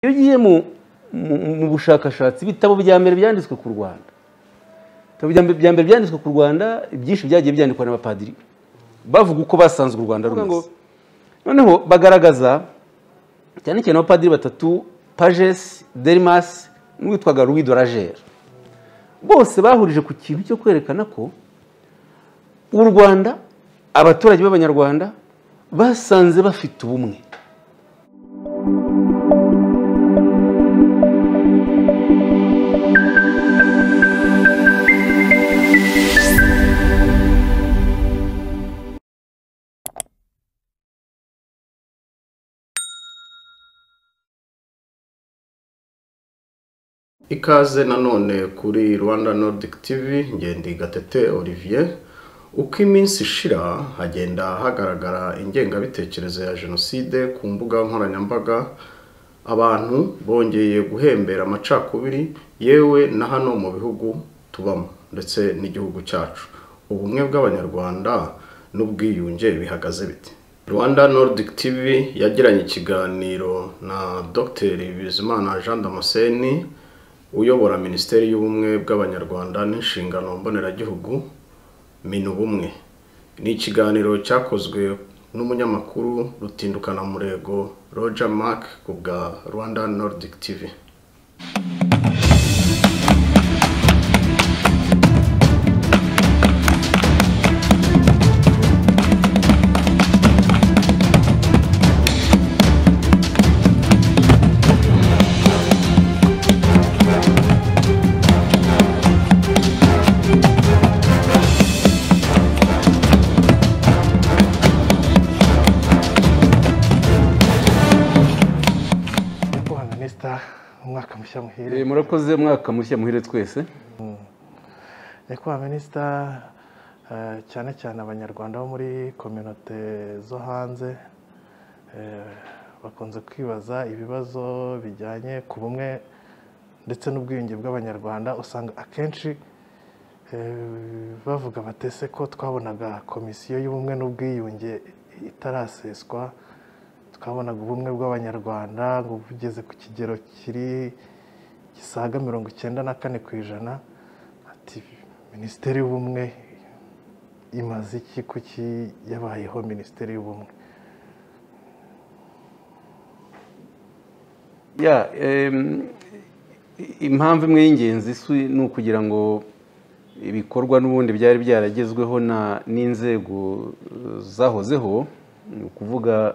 iyo ugiye mu bushakashatsi ibitabo bya mbere byanditswe ku rwanda ibitabo bya mbere byanditswe ku rwanda ibyinshi byagiye byandikwa n'abapadiri bavuga uko basanzwe u rwanda rumeze noneho bagaragaza cyane cyane abapadiri batatu pajesi derimasi n'uwitwaga ruwi dorajeri bose bahurije ku kintu cyo kwerekana ko u rwanda abaturage b'abanyarwanda basanze bafite ubumwe ikaze nanone kuri rwanda nordic tv ngende gatete olivier uko iminsi ishira hagenda hagaragara ingengabitekerezo ya jenoside ku mbuga nkoranyambaga abantu bongeye guhembera amacakubiri yewe na hano mu bihugu tubamo ndetse n'igihugu cyacu ubumwe bw'abanyarwanda n'ubwiyunge bihagaze bite rwanda nordic tv yagiranye ikiganiro na dr bizimana jean damascene uyobora minisiteri y'ubumwe bw'abanyarwanda n'inshingano mboneragihugu minubumwe ni ikiganiro cyakozwe n'umunyamakuru rutindukana murego roger mark ku bwa rwanda nordic tv umwaka mushya muhire murakoze umwaka mushya muhire twese nyakubahwa minisita cyane cyane abanyarwanda bo muri kominote zo hanze bakunze kwibaza ibibazo bijyanye ku bumwe ndetse n'ubwiyunge bw'abanyarwanda usanga akenshi bavuga batese ko twabonaga komisiyo y'ubumwe n'ubwiyunge itaraseswa twabonaga ubumwe bw'abanyarwanda ngo bugeze ku kigero kiri gisaga mirongo icyenda na kane ku ijana ati minisiteri y'ubumwe imaze iki kuki yabayeho minisiteri y'ubumwe impamvu imwe y'ingenzi ni ukugira ngo ibikorwa n'ubundi byari byaragezweho n'inzego zahozeho ni ukuvuga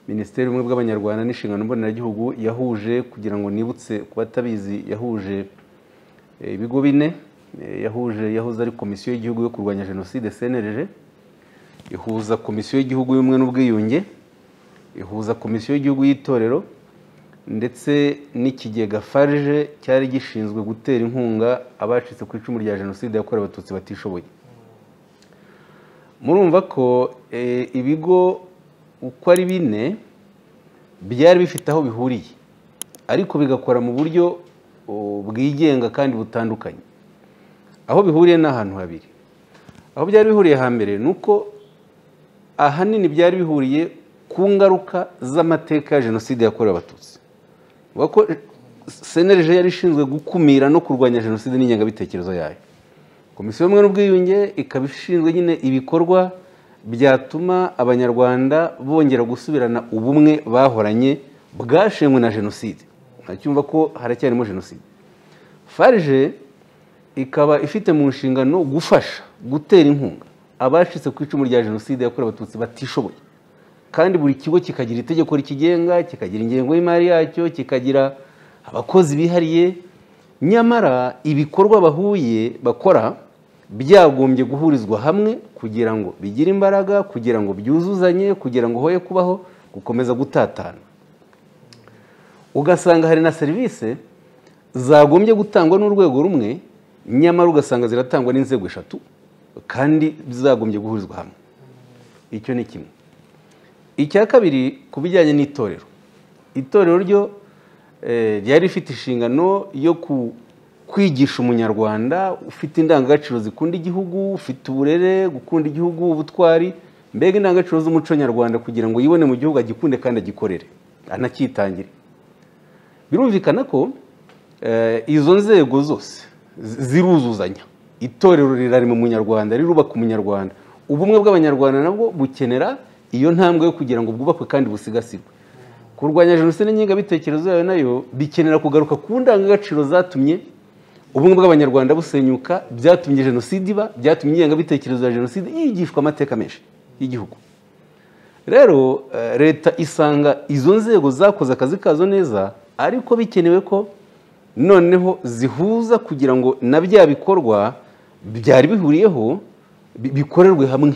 minisiteri y'ubumwe bw'abanyarwanda n'inshingano mboneragihugu yahuje kugira ngo nibutse ku batabizi yahuje ibigo bine yahuje yahoze ari komisiyo y'igihugu yo kurwanya jenoside cnrg ihuza komisiyo y'igihugu y'ubumwe n'ubwiyunge ihuza komisiyo y'igihugu y'itorero ndetse n'ikigega farije cyari gishinzwe gutera inkunga abacitse ku icumu rya jenoside yakorewe abatutsi batishoboye murumva ko ibigo uko ari bine byari bifite aho bihuriye ariko bigakora mu buryo bwigenga kandi butandukanye aho bihuriye ni ahantu habiri aho byari bihuriye hambere ni uko ahanini byari bihuriye ku ngaruka z'amateka ya jenoside yakorewe abatutsi ko senerije yari ishinzwe gukumira no kurwanya jenoside n'ingengabitekerezo yayo komisiyo y'ubumwe n'ubwiyunge ikaba ishinzwe nyine ibikorwa byatuma abanyarwanda bongera gusubirana ubumwe bahoranye bwashenywe na jenoside ntacyumva ko haracyarimo jenoside farije ikaba ifite mu nshingano gufasha gutera inkunga abacitse ku icumu rya jenoside yakorewe abatutsi batishoboye kandi buri kigo kikagira itegeko rikigenga kikagira ingengo y'imari yacyo kikagira abakozi bihariye nyamara ibikorwa bahuye bakora byagombye guhurizwa hamwe kugira ngo bigire imbaraga kugira ngo byuzuzanye kugira ngo hoye kubaho gukomeza gutatana ugasanga hari na serivisi zagombye gutangwa n'urwego rumwe nyamara ugasanga ziratangwa n'inzego eshatu kandi zagombye guhurizwa hamwe icyo ni kimwe icya kabiri ku bijyanye n'itorero itorero ryo ryari rifite inshingano yo ku kwigisha umunyarwanda ufite indangagaciro zikunda igihugu ufite uburere gukunda igihugu ubutwari mbega indangagaciro z'umuco nyarwanda kugira ngo yibone mu gihugu agikunde kandi agikorere anacyitangire birumvikana ko eh, izo nzego zose zi- ziruzuzanya itorero rirarema umunyarwanda rirubaka umunyarwanda ubumwe bw'abanyarwanda nabwo bukenera iyo ntambwe yo kugira ngo bwubakwe kandi busigasirwe kurwanya jenoside n'ingengabitekerezo yayo nayo bikenera kugaruka ku ndangagaciro zatumye ubumwe bw'abanyarwanda busenyuka byatumye jenoside iba byatumye ingengabitekerezo ya jenoside yigishwa amateka menshi y'igihugu rero eh, leta isanga izo nzego zakoze akazi kazo neza ariko bikenewe ko noneho zihuza kugira ngo na bya bikorwa byari bihuriyeho bi- bikorerwe hamwe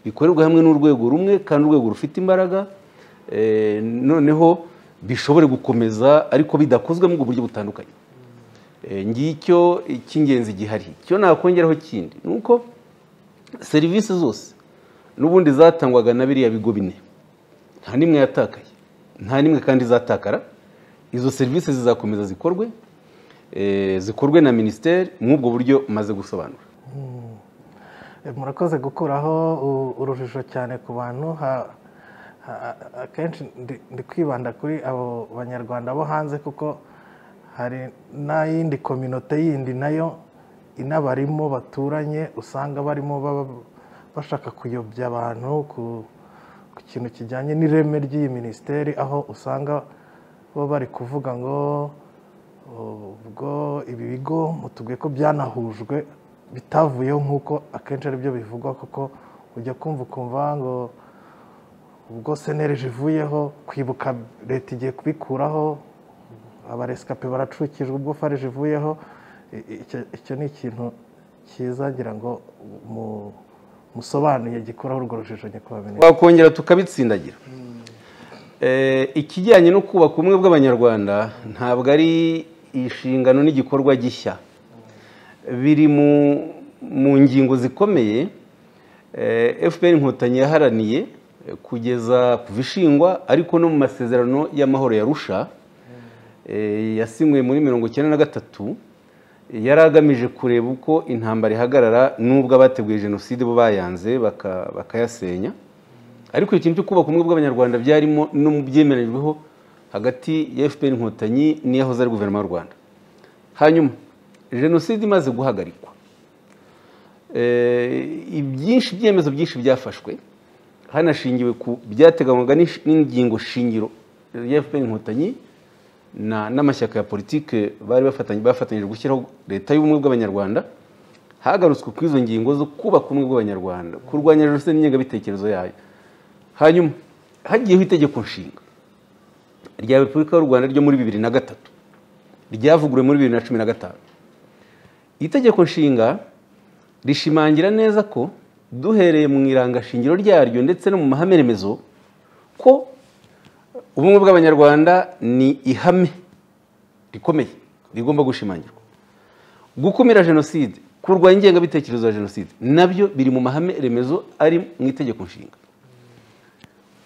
bikorerwe hamwe n'urwego rumwe kandi urwego rufite imbaraga eh, noneho bishobore gukomeza ariko bidakozwe mu buryo butandukanye Eh, ngicyo icy'ingenzi gihari icyo nakongeraho kindi ni uko serivisi zose n'ubundi zatangwaga na biriya bigo bine nta n'imwe yatakaye nta n'imwe kandi izatakara izo serivisi zizakomeza zikorwe eh, zikorwe na minisiteri mw'ubwo buryo maze gusobanura Eh, murakoze gukuraho u- urujijo cyane ku bantu ha- ha- akenshi ndi- ndi kwibanda kuri abo banyarwanda bo hanze kuko hari n'ayindi kominote yindi nayo inabarimo baturanye usanga barimo baba- bashaka kuyobya abantu ku ku kintu kijyanye n'ireme ry'iyi minisiteri aho usanga bo bari kuvuga ngo ubwo ibi bigo mutubwiye ko byanahujwe bitavuyeho nk'uko akenshi aribyo bivugwa kuko ujya kumva ukumva ngo ubwo senerije ivuyeho kwibuka leta igiye kubikuraho abaresikape baracukijwe ubwo farije ivuyeho i- i- icyo- icyo ni ikintu cyiza ngira ngo mu- musobanuye gikuraho urwo rujijo nyakubahwa twakongera tukabitsindagira Eh, ikijyanye no kubaka ubumwe bw'abanyarwanda ntabwo ari inshingano n'igikorwa gishya biri mu- mu ngingo zikomeye eh, fpr inkotanyi yaharaniye eh, kugeza kuva ishingwa ariko no mu masezerano y'amahoro yarusha yasinywe muri mirongo icyenda na gatatu yari agamije kureba uko intambara ihagarara n'ubwo abateguye jenoside bo bayanze baka- bakayasenya ariko ikintu cyo kubaka ubumwe bw'abanyarwanda byarimo no mu byemerejweho hagati ya fpr inkotanyi n'iyahoze ari guverinoma y'u rwanda hanyuma jenoside imaze guhagarikwa Eh, ibyinshi ibyemezo byinshi byafashwe hanashingiwe ku byateganywaga n'ish- n'ingingo shingiro ya fpr inkotanyi na- n'amashyaka ya politiki bari bafatanye bafatanyije gushyiraho leta y'ubumwe bw'abanyarwanda hagarutswe ku izo ngingo zo kubaka ubumwe bw'abanyarwanda kurwanya jenoside n'ingengabitekerezo yayo hanyuma hagiyeho itegeko nshinga rya repubulika y'u rwanda ryo muri bibiri na gatatu ryavuguruwe muri bibiri na cumi na gatanu itegeko nshinga rishimangira neza ko duhereye mu irangashingiro ryaryo ndetse no mu mahame remezo ko ubumwe bw'abanyarwanda ni ihame rikomeye rigomba gushimangirwa gukumira jenoside kurwanya ingengabitekerezo ya jenoside nabyo biri mu mahame remezo ari mu itegeko nshinga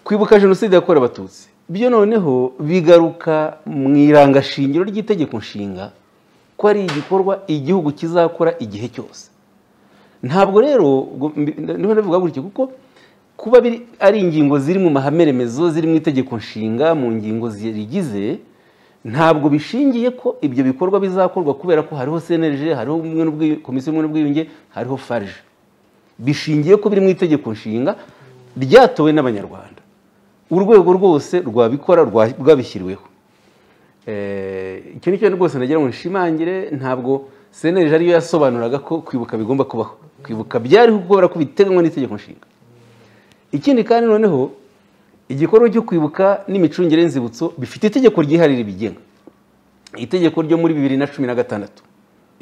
kwibuka jenoside yakorewe abatutsi byo noneho bigaruka mu irangashingiro ry'itegeko nshinga ko ari igikorwa igihugu kizakora igihe cyose ntabwo rero ubwo mbi- niho navuga gutyo kuko kuba biri ari ingingo ziri mu mahame remezo ziri mu itegeko nshinga mu ngingo zirigize ntabwo bishingiye ko ibyo bikorwa bizakorwa kubera ko hariho cnlg hariho ubumwe n'ubwiyu- komisiyo y'ubumwe n'ubwiyunge hariho farg bishingiye ko biri mu itegeko nshinga ryatowe n'abanyarwanda urwego rwose rwabikora rwa- rwabishyiriweho Eh, icyo ni cyo rwose nagira ngo nshimangire ntabwo seneje ariyo yasobanuraga ko kwibuka bigomba kubaho kwibuka byariho kubera ko biteganywa n'itegeko nshinga ikindi kandi noneho igikorwa cyo kwibuka n'imicungire y'inzibutso bifite itegeko ryihariye ribigenga itegeko ryo muri bibiri na cumi na gatandatu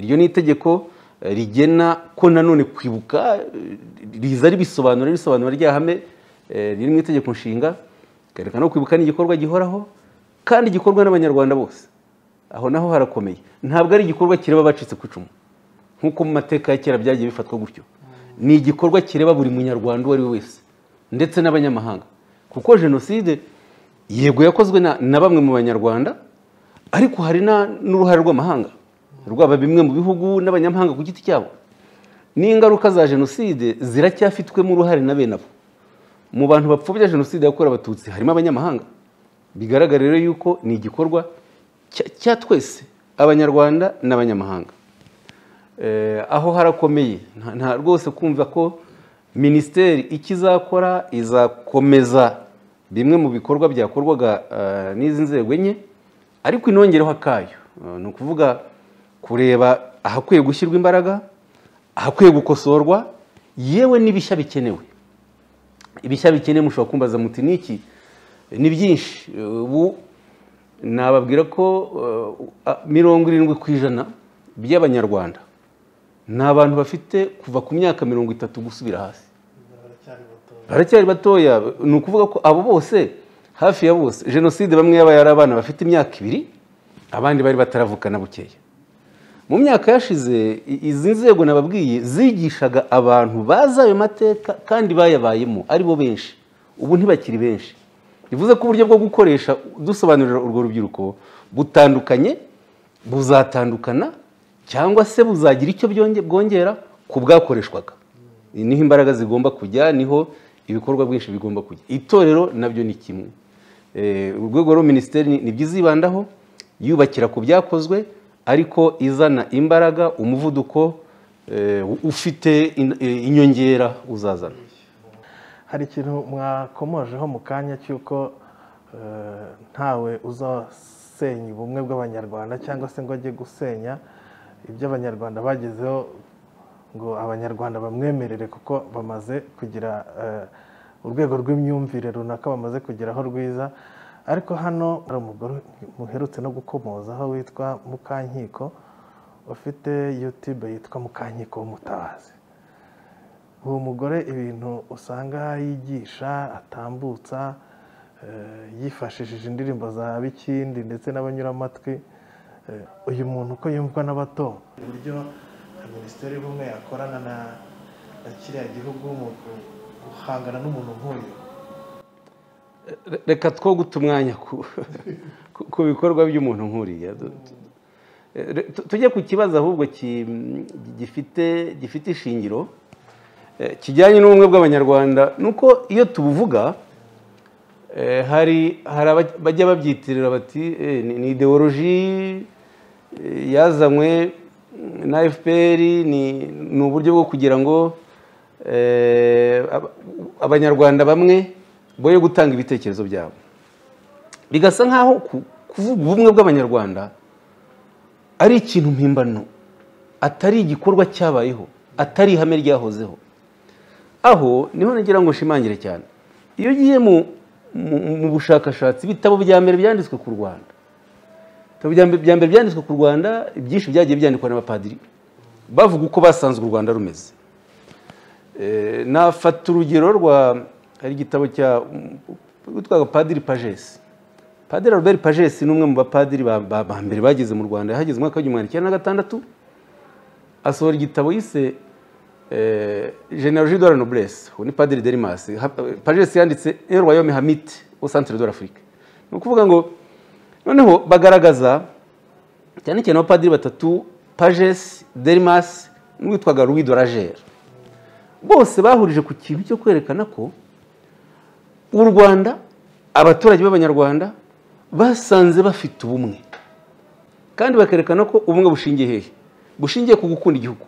iryo ni itegeko eh, rigena ko nanone kwibuka eh, riza ribisobanura risobanura rya hame eh, riri mu itegeko nshinga rikerekana ko kwibuka ni igikorwa gihoraho kandi gikorwa n'abanyarwanda bose aho naho harakomeye ntabwo ari igikorwa kireba abacitse ku icumu nk'uko mu mateka ya kera byagiye bifatwa gutyo ni igikorwa kireba buri munyarwanda uwo ari we wese ndetse n'abanyamahanga kuko jenoside yego yakozwe na, na bamwe mu banyarwanda ariko hari na- n'uruhare rw'amahanga rwaba bimwe mu bihugu n'abanyamahanga ku giti cyabo n'ingaruka za jenoside ziracyafitwemo uruhare na bene abo mu bantu bapfobya jenoside yakorewe abatutsi harimo abanyamahanga bigaragara rero yuko ni igikorwa cya- cya twese abanyarwanda n'abanyamahanga Eh, aho harakomeye Nta- nta rwose kumva ko minisiteri icyo izakora izakomeza bimwe mu bikorwa byakorwaga eh, n'izi nzego enye ariko inongereho akayo Eh, ni ukuvuga kureba ahakwiye gushyirwa imbaraga ahakwiye gukosorwa yewe n'ibishya bikenewe ibishya bikenewe mushobora kumbaza muti niki ni byinshi ubu nababwira ko uh, a- mirongo irindwi ku ijana by'abanyarwanda ni abantu bafite kuva ku myaka mirongo itatu gusubira hasi baracyari batoya baracyari batoya ni ukuvuga ko abo bose hafi ya bose jenoside bamwe yabaye ari abana bafite imyaka ibiri abandi bari bataravukana bukeya mu myaka yashize i- izi nzego nababwiye zigishaga abantu bazi ayo mateka kandi bayabayemo aribo benshi ubu ntibakiri benshi bivuze ko uburyo bwo gukoresha dusobanurira urwo rubyiruko butandukanye buzatandukana cyangwa se buzagira icyo byonge- bwongera ku bwakoreshwaga niho imbaraga zigomba kujya niho ibikorwa byinshi bigomba kujya itorero nabyo ni kimwe Eh, urwego rwa minisiteri ni- nibyo izibandaho yubakira ku byakozwe ariko izana imbaraga umuvuduko eh, ufite in- eh, inyongera uzazana hari ikintu mwakomojeho mu kanya cy'uko eh, ntawe uzasenya ubumwe bw'abanyarwanda cyangwa se ngo ajye gusenya ibyo abanyarwanda bagezeho ngo abanyarwanda bamwemerere kuko bamaze kugira eh, urwego rw'imyumvire runaka bamaze kugeraho rwiza ariko hano hari umugore muherutse no gukomozaho witwa mukankiko ufite yutube yitwa mukankiko w'umutabazi uwo mugore ibintu usanga yigisha atambutsa eh, yifashishije indirimbo za bikindi ndetse n'abanyuramatwi Eh, uyu muntu uko yumvwa n'abato uburyo minisiteri y'ubumwe yakorana na na kiriya gihugu mu guhangana n'umuntu nk'uyu Re- reka two guta umwanya ku- ku- ku bikorwa by'umuntu nk'uriya Du- du- Eh, tu- tujye ku kibazo ahubwo ki- gifite gifite ishingiro eh, kijyanye n'ubumwe bw'abanyarwanda ni uko iyo tubuvuga eh, hari hari aba- bajya babyitirira bati "Eh, ni ni ideoloji eh, yazanywe mm, na fpr ni ni uburyo bwo kugira ngo eh, aba- abanyarwanda bamwe boye gutanga ibitekerezo byabo bigasa nk'aho ku- kuvuga ubumwe bw'abanyarwanda ari ikintu mpimbano atari igikorwa cyabayeho atari ihame ryahozeho aho niho nagira ngo nshimangire cyane iyo ugiye mu, mu, mu bushakashatsi ibitabo bya mbere byanditswe ku rwanda ibitabo bya mbere- bya mbere byanditswe ku rwanda byinshi byagiye byandikwa n'abapadiri bavuga uko basanzwe u rwanda rumeze Eh, nafata urugero rwa hari igitabo cya witwaga padiri pagesi padiri robert pagesi ni umwe mu bapadiri ba ba- ba mbere bageze mu rwanda yahageze mu mwaka w'igihumbi magana cyenda na gatandatu asohora igitabo yise eh, genealogie de la noblesse uwo ni padiri derimas pagesi yanditse el royaume hamite au centre de l'afrique ni ukuvuga ngo noneho bagaragaza cyane cyane abapadiri batatu pagesi derimas n'uwitwaga louis dorager bose bahurije ku kintu cyo kwerekana ko u rwanda abaturage b'abanyarwanda basanze bafite ubumwe kandi bakerekana ko ubumwe bushingiye hehe bushingiye ku gukunda igihugu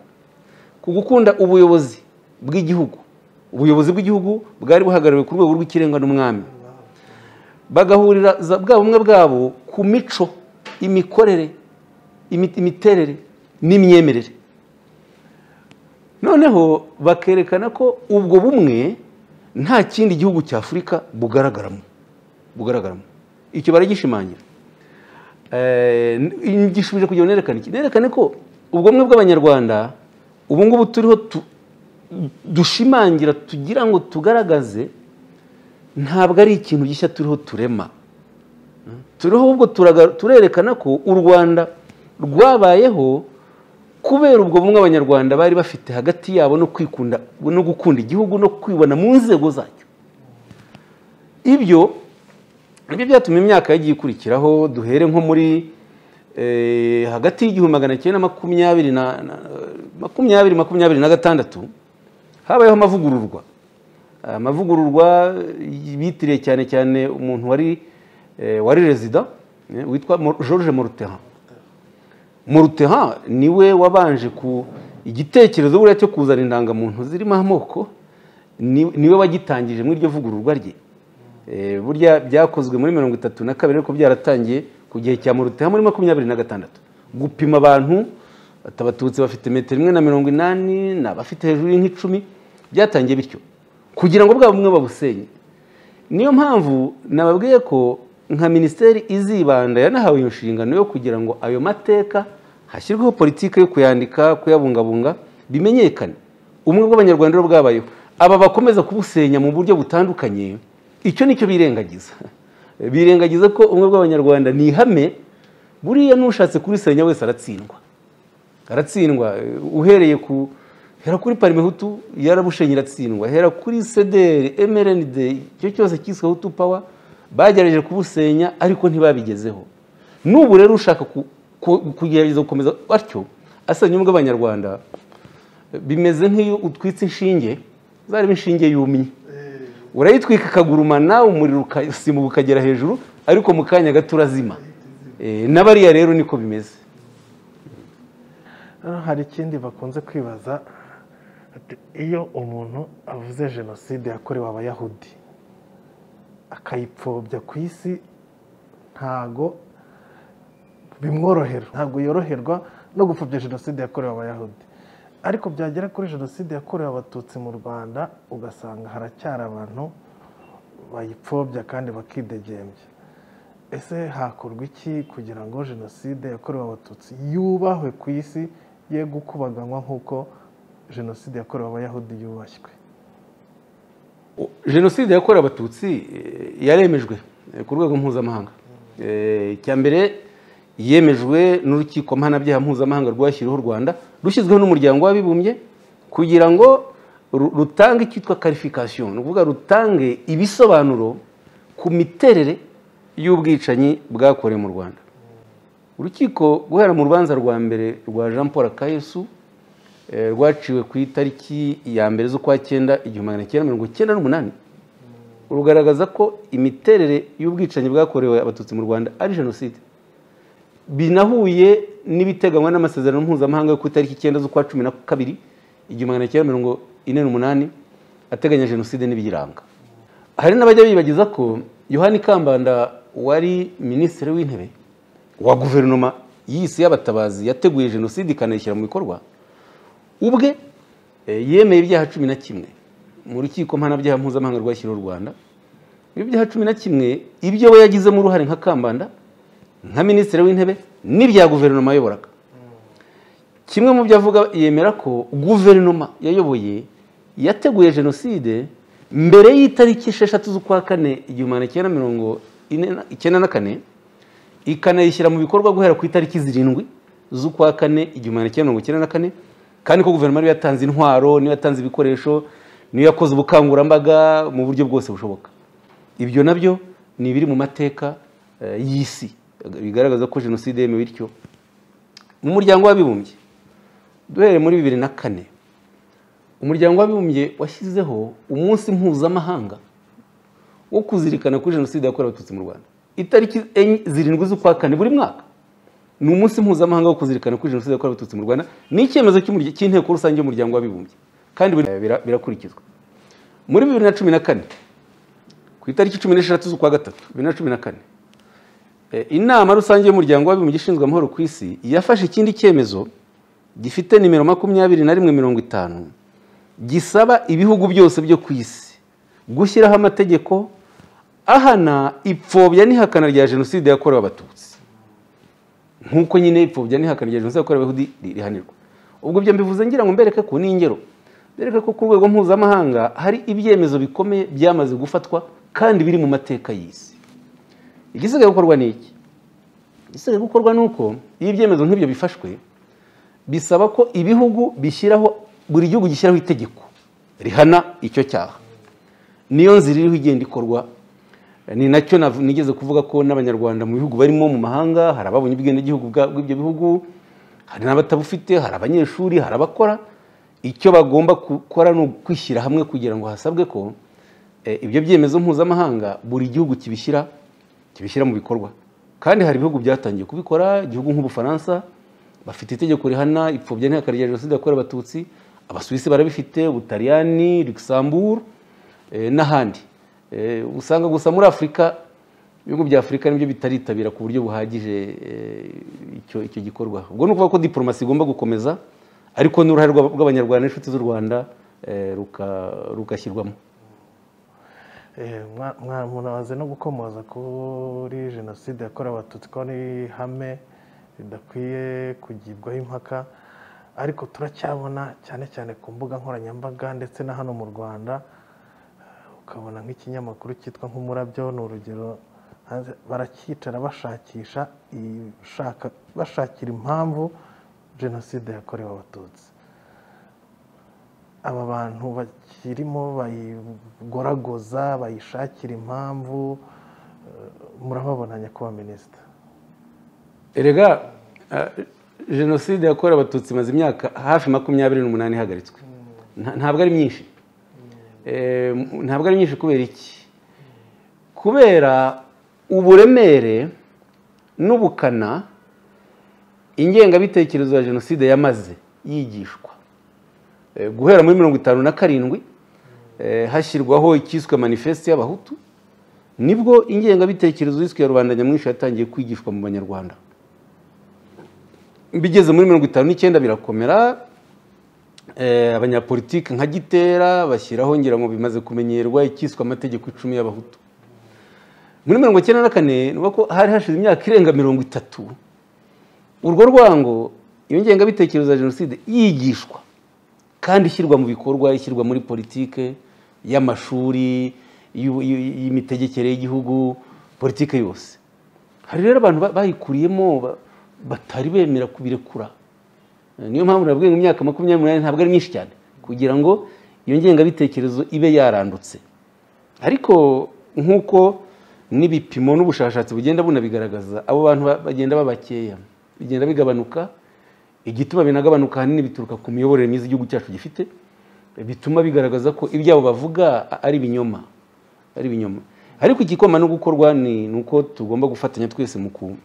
ku gukunda ubuyobozi bw'igihugu ubuyobozi bw'igihugu bwari buhagarariwe ku rwego rw'ikirenga n'umwami bagahurira za- bwa bumwe bwabo ku mico imikorere imi- imiterere n'imyemerere noneho bakerekana ko ubwo bumwe nta kindi gihugu cya afurika bugaragaramo bugaragaramo icyo baragishimangira Eh, n- gishubije kugira ngo nerekane iki nerekane ko ubwo bumwe bw'abanyarwanda ubu ngubu turiho tu- dushimangira tugira ngo tugaragaze ntabwo ari ikintu gishya turiho turema turiho ubwo turaga- turerekana ko u rwanda rwabayeho kubera ubwo bumwe abanyarwanda bari bafite hagati yabo no kwikunda no gukunda igihugu no kwibona mu nzego zacyo ibyo nibyo byatumye imyaka yagiye ikurikiraho duhere nko muri eh, hagati y'igihumbi magana cyenda makumyabiri na na- makumyabiri makumyabiri na gatandatu habayeho amavugururwa amavugururwa bitiriye cyane cyane umuntu wari eh, wari rezida eh, witwa Mor- George Morutehan Morutehan niwe wabanje ku igitekerezo buriya cyo kuzana indangamuntu zirimo amoko ni- niwe wagitangije muri iryo vugururwa rye Eh, burya byakozwe muri mirongo itatu na kabiri ariko byaratangiye ku gihe cya Morutehan muri makumyabiri na gatandatu gupima abantu ati abatutsi bafite metero imwe na mirongo inani ni abafite hejuru y'ink'icumi byatangiye bityo kugira ngo bwa bumwe babusenye niyo mpamvu nababwiye ko nka minisiteri izibanda yanahawe iyo nshingano yo kugira ngo ayo mateka hashyirweho politiki yo kuyandika kuyabungabunga bimenyekane ubumwe bw'abanyarwanda rero bwabayeho aba bakomeza kubusenya mu buryo butandukanye icyo nicyo birengagiza birengagiza ko ubumwe bw'abanyarwanda ni ihame buriya n'ushatse kurisenya wese aratsindwa aratsindwa eh, uhereye ku hera kuri parimehutu yarabushenye iratsindwa hera kuri cdr mrnd icyo cyose cyiswe hutu power bagerageje kubusenya ariko ntibabigezeho n'ubu rero ushaka ku- ku- kugerageza gukomeza atyo asenya ubumwe bw'abanyarwanda eh, bimeze nk'iyo utwitse inshinge zareba inshinge yumye urayitwika ikagurumana umuriro ukasimuka ukagera hejuru ariko mu kanya gato urazima Eh, na bariya rero niko bimeze Hano hari ikindi bakunze kwibaza ati, iyo umuntu avuze jenoside yakorewe abayahudi akayipfobya ku isi ntago bimworohera ntabwo yoroherwa no gupfobya jenoside yakorewe abayahudi ariko byagera kuri jenoside yakorewe abatutsi mu rwanda ugasanga haracyari abantu bayipfobya kandi bakidegembya ese hakorwa iki kugira ngo jenoside yakorewe abatutsi yubahwe ku isi ye gukubaganywa nk'uko jenoside yakorewe abayahudi yubashywe jenoside yakorewe abatutsi eh, yaremejwe eh, ku rwego mpuzamahanga Eh, icya mbere yemejwe n'urukiko mpanabyaha mpuzamahanga rwashyiriweho u rwanda rushyizweho n'umuryango w'abibumbye kugira ngo ru- rutange icyitwa karifikasiyo ni ukuvuga rutange ibisobanuro ku miterere y'ubwicanyi bwakorewe mu rwanda urukiko guhera mu rubanza rwa mbere rwa jean paul akayesu eh, rwaciwe ku itariki ya mbere z'ukwa cyenda igihumbi magana cyenda mirongo cyenda n'umunani rugaragaza ko imiterere y'ubwicanyi bwakorewe abatutsi mu rwanda ari jenoside binahuye n'ibiteganywa n'amasezerano mpuzamahanga yo ku itariki icyenda z'ukwa cumi na kabiri igihumbi magana cyenda mirongo ine n'umunani ateganya jenoside n'ibiyiranga hari n'abajya bibagiza ko yohani kambanda wari minisitiri w'intebe wa guverinoma y'isi y'abatabazi yateguye jenoside ikanayishyira mu bikorwa ubwe eh, yemeye ibyaha cumi na kimwe mu rukiko mpanabyaha mpuzamahanga rwashyiriweho u rwanda ibyaha cumi na kimwe ibyo we yagizemo uruhare nka kambanda nka minisitiri w'intebe n'ibya guverinoma ayoboraga kimwe mu byo avuga yemera ko guverinoma yayoboye yateguye jenoside mbere y'itariki esheshatu z'ukwa kane igihumbi magana cyenda mirongo ine na- icyenda na kane ikanayishyira mu bikorwa guhera ku itariki zirindwi z'ukwa kane igihumbi magana cyenda mirongo icyenda na kane kandi ko guverinoma ariyo yatanze intwaro niyo yatanze ibikoresho niyo yakoze ubukangurambaga mu buryo bwose bushoboka ibyo nabyo ni ibiri mu mateka eh, y'isi bigaragaza ko jenoside yemewe bityo mu muryango w'abibumbye duhereye muri bibiri na kane umuryango w'abibumbye washyizeho umunsi mpuzamahanga wo kuzirikana kuri jenoside yakorewe abatutsi mu rwanda itariki enye zirindwi z'ukwa kane buri mwaka ni umunsi mpuzamahanga wo kuzirikana kuri jenoside yakorewe abatutsi mu rwanda ni icyemezo cy'umurya- cy'inteko rusange y'umuryango w'abibumbye kandi buri- eh, bira- birakurikizwa muri bibiri na cumi na kane ku itariki cumi n'eshatu z'ukwa gatatu bibiri na cumi na kane Eh, inama rusange y'umuryango w'abibumbye ishinzwe amahoro ku isi yafashe ikindi cyemezo gifite nimero makumyabiri na rimwe mirongo itanu gisaba ibihugu byose byo ku isi gushyiraho amategeko ahana ipfobya n'ihakana rya jenoside yakorewe abatutsi nk'uko nyine ipfobya n'ihakana rya jenoside yakorewe abayahudi ri- rihanirwa ubwo ibyo mbivuze ngira ngo mbereke ko ni ingero mbereke ko ku rwego mpuzamahanga hari ibyemezo bikomeye byamaze gufatwa kandi biri mu mateka y'isi igisigaye gukorwa ni iki igisigaye gukorwa ni uko iyo ibyemezo nk'ibyo bifashwe bisaba ko ibihugu bishyiraho buri gihugu gishyiraho itegeko rihana icyo cyaha niyo nzira iriho igenda ikorwa ni nacyo nav- nigeze kuvuga ko n'abanyarwanda mu bihugu barimo mu mahanga hari ababonye ubwenegihugu bwa- bw'ibyo bihugu hari n'abatabufite hari abanyeshuri hari abakora icyo bagomba gukora ni ukwishyira hamwe kugira ngo hasabwe ko eh, ibyo byemezo mpuzamahanga buri gihugu kibishyira kibishyira mu bikorwa kandi hari ibihugu byatangiye kubikora igihugu nk'ubufaransa bafite itegeko rihana ipfobya ntihakare rya jenoside yakorewe abatutsi abasuwisi barabifite ubutaliyani luxembourg eh, n'ahandi Eh, usanga gusa muri afurika ibihugu bya afurika nibyo bitaritabira ku buryo buhagije eh, icyo icyo gikorwa ubwo ni ukuvuga ko diporomasi igomba gukomeza ariko n'uruhare rw'aba- rw'abanyarwanda n'inshuti z'u rwanda eh, ruka- rugashyirwamo Eh, mwa- mwa- munabaze no gukomoza kuri jenoside yakorewe abatutsi ko ari ihame ridakwiye kugibwaho impaka ariko turacyabona cyane cyane ku mbuga nkoranyambaga ndetse na hano mu rwanda eh, ukabona nk'ikinyamakuru cyitwa nk'umurabyo ni urugero hanze barakicara bashakisha ishaka bashakira impamvu jenoside yakorewe abatutsi aba bantu bakirimo bayigoragoza bayishakira impamvu eh, murababona nyakubahwa minisita erega eh, jenoside yakorewe abatutsi imaze imyaka hafi makumyabiri n'umunani ihagaritswe Nta- ntabwo ari myinshi Eh, m- ntabwo ari myinshi kubera iki kubera uburemere n'ubukana ingengabitekerezo ya jenoside yamaze yigishwa Eh, guhera muri mirongo itanu na karindwi eh, hashyirwaho icyiswe manifeste y'abahutu nibwo ingengabitekerezo yiswe ya rubanda nyamwinshi yatangiye kwigishwa mu banyarwanda bigeze muri mirongo itanu n'icyenda birakomera eh, abanyapolitiki nka gitera bashyiraho ngira ngo bimaze kumenyerwa icyiswe amategeko icumi y'abahutu muri mirongo icyenda na kane ni ukuvuga ko hari hashize imyaka irenga mirongo itatu urwo rwango iyo ngengabitekerezo ya jenoside yigishwa kandi ishyirwa mu bikorwa ishyirwa muri politike y'amashuri y'u- y'u- y'imitegekere y'igihugu politike yose hari rero abantu ba- bayikuriyemo ba- batari bemera kubirekura Eh, niyo mpamvu nabwiye ngo imyaka makumyabiri n'umunani ntabwo ari myinshi cyane kugira ngo iyo ngengabitekerezo ibe yarandutse ariko nk'uko n'ibipimo n'ubushakashatsi bugenda bunabigaragaza abo bantu ba- bagenda babakeya bigenda bigabanuka igituma binagabanuka ahanini bituruka ku miyoborere myiza igihugu cyacu gifite bituma bigaragaza ko ibyabo bavuga a- ari ibinyoma ari ibinyoma ariko igikoma no gukorwa ni ni uko tugomba gufatanya twese mu ku-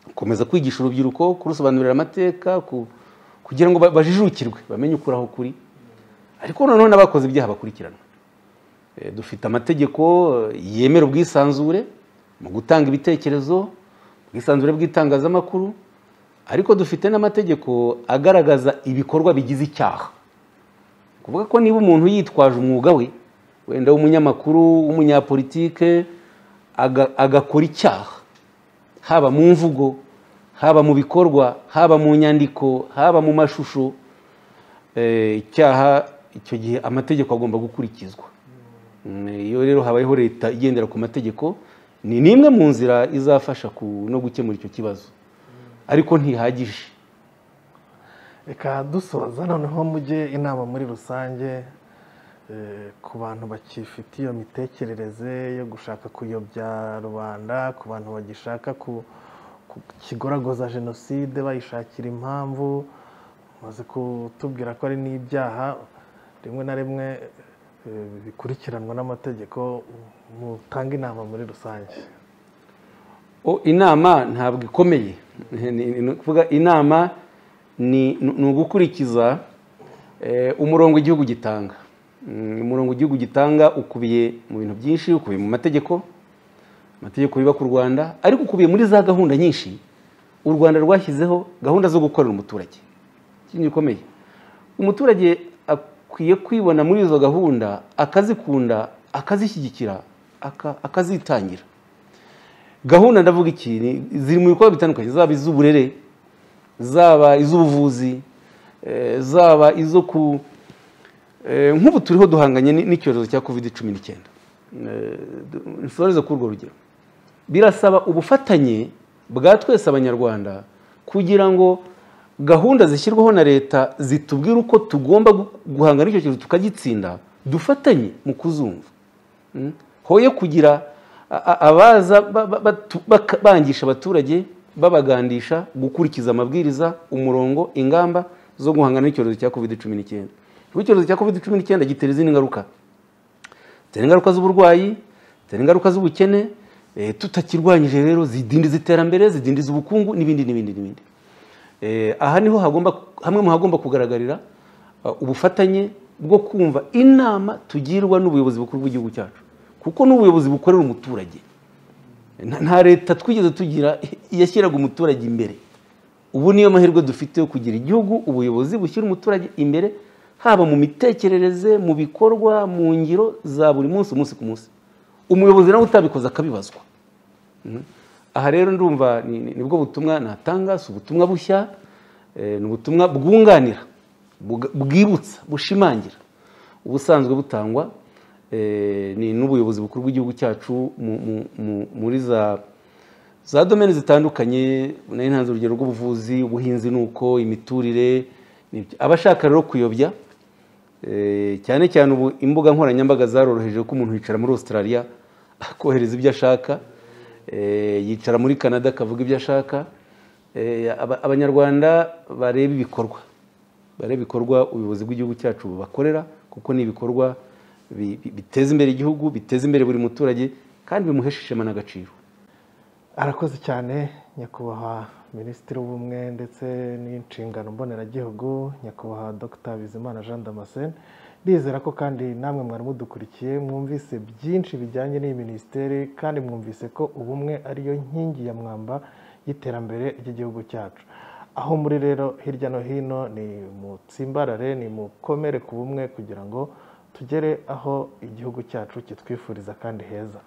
gukomeza kwigisha urubyiruko kurusobanurira amateka ku- kugira ngo ba- bajijukirwe bamenye ukuri aho kuri ariko noneho n'abakoze ibyaha bakurikiranwa Eh, dufite amategeko eh, yemera ubwisanzure mu gutanga ibitekerezo ubwisanzure bw'itangazamakuru ariko dufite n'amategeko agaragaza ibikorwa bigize icyaha kuvuga ko niba umuntu yitwaje umwuga we wenda w'umunyamakuru w'umunyapolitike aga- agakora icyaha haba mu mvugo haba mu bikorwa haba mu nyandiko haba mu mashusho eh, icyaha icyo gihe amategeko agomba gukurikizwa Mm, iyo rero habayeho leta igendera ku mategeko ni n'imwe mu nzira izafasha ku- no gukemura icyo kibazo ariko ntihagije reka dusoza noneho mujye inama muri rusange eh, ku bantu bakifite iyo mitekerereze yo gushaka kuyobya rubanda ku bantu bagishaka ku ku- kigoragoza jenoside bayishakira impamvu maze kutubwira ko ari n'ibyaha rimwe na rimwe eh, bikurikiranwa n'amategeko mutanga inama muri rusange O, inama ntabwo ikomeye Ni- ni- ni ukuvuga inama ni ni ugukurikiza eh, umurongo igihugu gitanga Mm, umurongo igihugu gitanga ukubiye mu bintu byinshi ukubiye mu mategeko amategeko yubaka u rwanda ariko ukubiye muri za gahunda nyinshi u rwanda rwashyizeho gahunda zo gukorera umuturage ikintu gikomeye umuturage akwiye kwibona muri izo gahunda akazikunda akazishyigikira aka- akazitangira gahunda ndavuga iki ni- ziri mu bikorwa bitandukanye zaba iz'uburere zaba iz'ubuvuzi eh, zaba izo ku Eh, nk'ubu turiho duhanganye ni- n'icyorezo cya covid cumi n'icyenda nsoreze kuri urwo rugero birasaba ubufatanye bwa twese abanyarwanda kugira ngo gahunda zishyirwaho na leta zitubwire uko tugomba gu- guhangana n'icyo cyorezo tukagitsinda dufatanye mu kuzumva Mm. hoye kugira a- a- abaza ba- ba- batu- baka- bangisha abaturage babagandisha gukurikiza amabwiriza umurongo ingamba zo guhangana n'icyorezo cya covid cumi n'icyenda kuko icyorezo cya covid cumi n'icyenda gitera izindi ngaruka gitera ingaruka z'uburwayi gitera ingaruka z'ubukene Eh, tutakirwanyije rero zidindiza iterambere zidindiza ubukungu n'ibindi n'ibindi n'ibindi Eh, aha niho hagomba hamwe mu hagomba kugaragarira uh, ubufatanye bwo kumva inama tugirwa n'ubuyobozi bukuru bw'igihugu cyacu kuko n'ubuyobozi bukorera umuturage Nta- nta leta twigeze tugira yashyiraga umuturage imbere ubu niyo mahirwe dufite yo kugira igihugu ubuyobozi bushyira umuturage imbere haba mu mitekerereze mu bikorwa mu ngiro za buri munsi umunsi ku munsi umuyobozi nawe utabikoze akabibazwa Mhm. aha rero ndumva ni- ni- nibwo butumwa natanga si ubutumwa bushya eh, ni ubutumwa bwunganira buga- bwibutsa bushimangira ubusanzwe butangwa eh, ni n'ubuyobozi bukuru bw'igihugu cyacu mu- mu- mu- muri za za domene zitandukanye nari ntanze urugero rw'ubuvuzi ubuhinzi nuko imiturire n'ibyo. abashaka rero kuyobya eh, cyane cyane ubu imbuga nkoranyambaga zaroroheje ko umuntu yicara muri australia akohereza ibyo ashaka eh, yicara muri canada akavuga ibyo ashaka Eh, aba- abanyarwanda bareba ibikorwa bareba ibikorwa ubuyobozi bw'igihugu cyacu bubakorera kuko ni ibikorwa bi- bi- biteza imbere igihugu biteza imbere buri muturage kandi bimuhesha ishema n'agaciro arakoze cyane nyakubahwa minisitiri w'ubumwe ndetse n'inshingano mboneragihugu nyakubahwa dr bizimana jean damascene ndizera ko kandi namwe mwari mudukurikiye mwumvise byinshi bijyanye n'iyi minisiteri kandi mwumvise ko ubumwe ariyo nkingi ya mwamba y'iterambere ry'igihugu cyacu aho muri rero hirya no hino ni mutsimbarare ni mukomere ku bumwe kugira ngo tugere aho igihugu cyacu kitwifuriza kandi heza